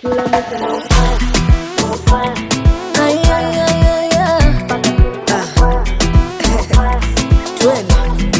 Ay, ay, ay, ay, ay. Ah. Twende.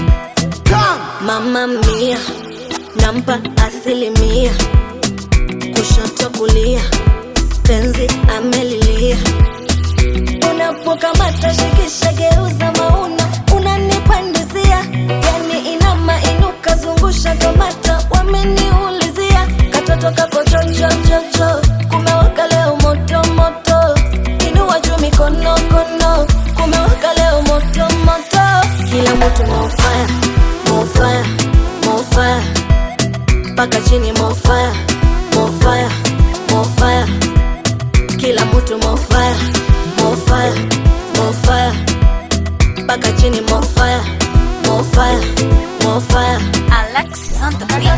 Mama mia nampa asilimia, kushoto kulia, penzi amelilia. Unapokamata shikisha, geuza mauna, unanipandizia yani inama inuka, zungusha kamata, wameniulizia katoto kako chochochocho, kumewaka leo moto moto, inua juu mikono kono, kumewaka leo moto moto, kila mtu mofaya mofaya mofaya mpaka chini mofaya mofaya mofaya kila mtu mofaya mofaya mofaya mpaka chini mofaya mofaya mofaya Alexis on the beat.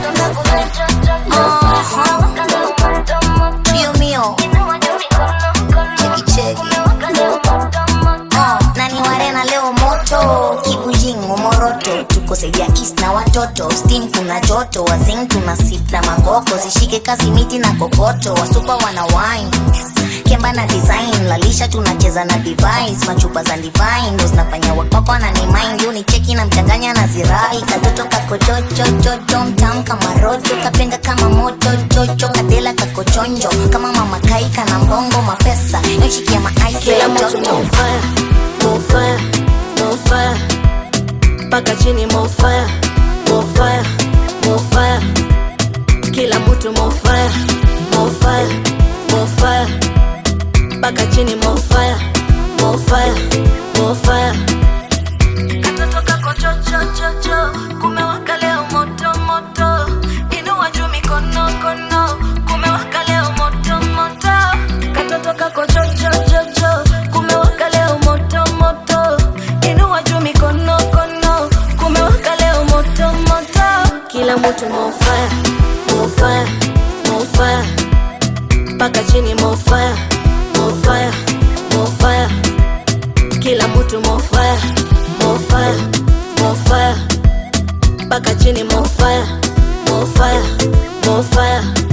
Dio mio, cheki cheki. Oh, nani warena leo moto kibujingo moroto tuko saidia kis na watoto steam kuna joto wazing tuna sip na magoko zishike kazi miti na kokoto wasupa wana wine kemba na design lalisha tunacheza na device machupa za divine ndo zinafanya wakpakwa na ni mind yu ni cheki na mchanganya na zirai katoto kako chochochocho mtam kama roto kapenga kama moto chocho kadela kako chonjo kama mama kaika na mbongo mapesa yoshikia maaisi kila ya mtu joto mofaya mofaya mofaya mpaka chini mofaya mofaya mofaya kila mtu mofaya mofaya mofaya mpaka chini mofaya mofaya mofaya katoto kako chochochocho kumewaka leo moto moto inua juu mikono kono kumewaka leo moto moto katoto kako chochochocho kumewaka leo moto moto inua juu mikono kono kumewaka leo moto moto kila mtu mofaya mofaya mofaya mpaka chini mofaya mofaya mofaya kila mtu mofaya mofaya mofaya mpaka chini mofaya mofaya mofaya